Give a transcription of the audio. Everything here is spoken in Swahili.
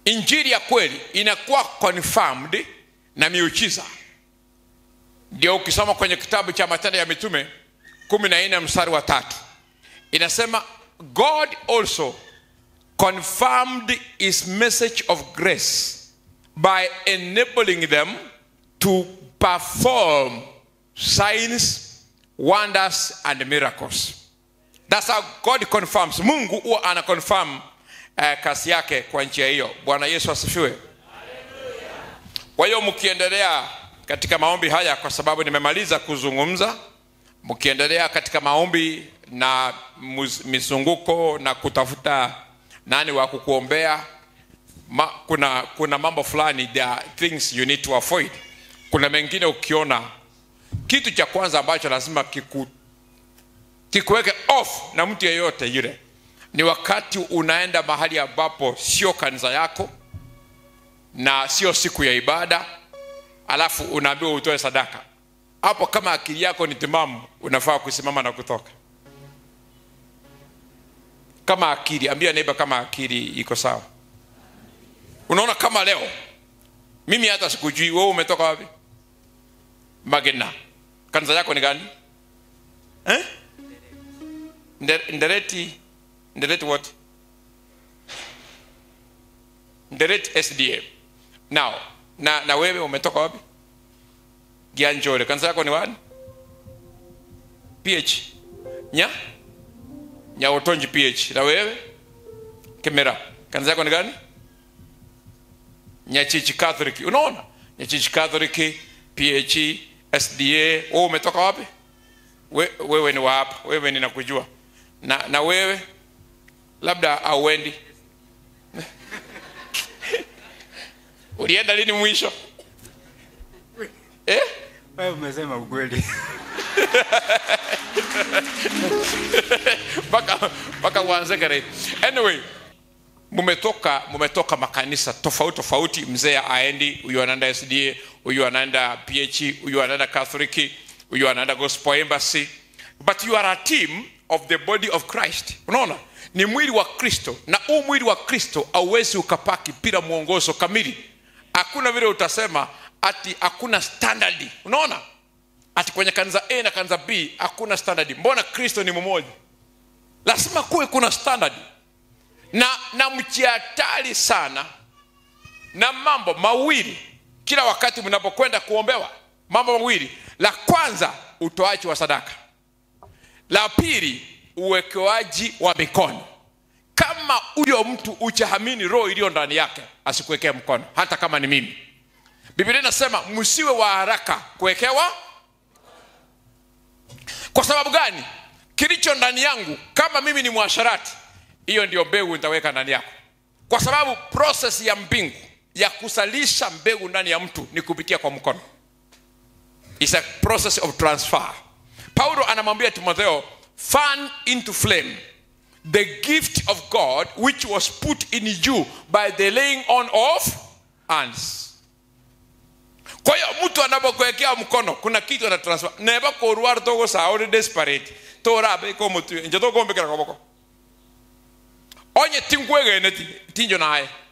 injili ya kweli inakuwa confirmed na miujiza ndio ukisoma kwenye kitabu cha matendo ya mitume kumi na nne mstari wa tatu inasema god also confirmed his message of grace by enabling them to perform signs wonders and miracles That's how God confirms. Mungu huwa ana confirm uh, kazi yake kwa njia hiyo. Bwana Yesu asifiwe. Kwa hiyo mkiendelea katika maombi haya, kwa sababu nimemaliza kuzungumza, mkiendelea katika maombi na mus- mizunguko na kutafuta nani wa kukuombea ma, kuna kuna mambo fulani there are things you need to avoid. Kuna mengine ukiona, kitu cha kwanza ambacho lazima kiku kikuweke off na mtu yeyote yule ni wakati unaenda mahali ambapo sio kanisa yako na sio siku ya ibada alafu unaambiwa utoe sadaka hapo kama akili yako ni timamu unafaa kusimama na kutoka kama akili ambia neiba kama akili iko sawa unaona kama leo mimi hata sikujui wewe umetoka wapi magena kanisa yako ni gani eh? Nde- ndereti ndereti what ndereti sda now na, na wewe umetoka wapi gianjole kanisa yako ni wani ph nya nyaotonji ph na wewe kemera kanisa yako ni gani nyachichi catholic unaona nyachichi catholic ph sda wewe umetoka wapi we, wewe ni waapa wewe ninakujua na, na wewe labda auendi ulienda lini mwisho eh? Wewe umesema ukweli. mpaka mpaka uanze kare anyway mumetoka mumetoka makanisa tofauti tofauti mzee aendi huyu anaenda sda huyu anaenda ph huyu anaenda katholiki huyu anaenda gospel embassy but you are a team of the body of christ unaona ni mwili wa kristo na huu mwili wa kristo auwezi ukapaki bila mwongozo kamili hakuna vile utasema ati hakuna standardi unaona ati kwenye kanisa a na kanisa b hakuna standardi mbona kristo ni mmoja lazima kuwe kuna standard na na mjihatari sana na mambo mawili kila wakati mnapokwenda kuombewa mambo mawili la kwanza utoaji wa sadaka la pili uwekewaji wa mikono kama huyo mtu uchahamini roho iliyo ndani yake asikuwekee mkono hata kama ni mimi biblia inasema msiwe wa haraka kuwekewa kwa sababu gani kilicho ndani yangu kama mimi ni mwasharati hiyo ndio mbegu nitaweka ndani yako kwa sababu proses ya mbingu ya kusalisha mbegu ndani ya mtu ni kupitia kwa mkono It's a process of transfer paulo anamwambia timotheo fan into flame the gift of god which was put in you by the laying on of hands kwa hiyo mtu anapokuwekea mkono kuna kitu ana transfer neba korwar togo sa uri desperate torabe ko mutu nje to gombe kera koboko onye tingwege ne tinjo naye